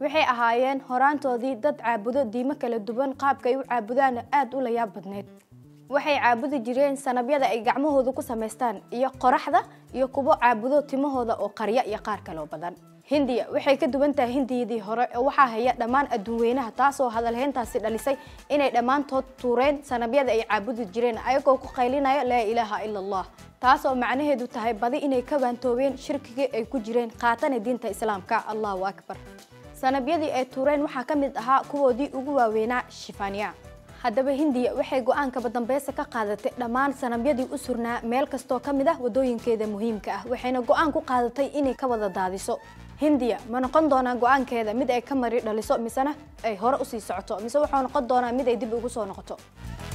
waxay ahaayeen horaantoodii dad caabudo diimo kala duwan qaabka ay u caabudaana aada u layaab badneyd waxay caabudi jireen sanabyada ay gacmahooda ku samaystaan iyo qoraxda iyo kuwo caabudo timahooda oo qarya iyo qaar kaloo badan hindiya waxay ka duwan tahay hindiyadii hore oo waxaa haya dhammaan adduunweynaha taasoo hadalheyntaasi dhalisay inay dhammaantood tuureen sanabyada ay caabudi jireen ayagoo ku qaylinaya laa ilaaha ila allah taasoo macnaheedu tahay badi inay ka waantoobeen shirkigii ay ku jireen qaatana diinta islaamka allahu akbar sanabyadii ay tuureen waxaa ka mid ahaa kuwoodii ugu waaweynaa shifaniya haddaba hindiya waxay go-aankaba dambeysa ka qaadatay dhammaan sanabyadii u surnaa meel kastoo ka mid ah wadooyinkeeda muhiimka ah waxayna go-aan ku qaadatay inay ka wada daadiso hindiya ma noqon doonaa go-aankeeda mid ay ka mari dhaliso misena ay hore usii socoto mise wuxuu noqon doonaa mid ay dib ugu soo noqoto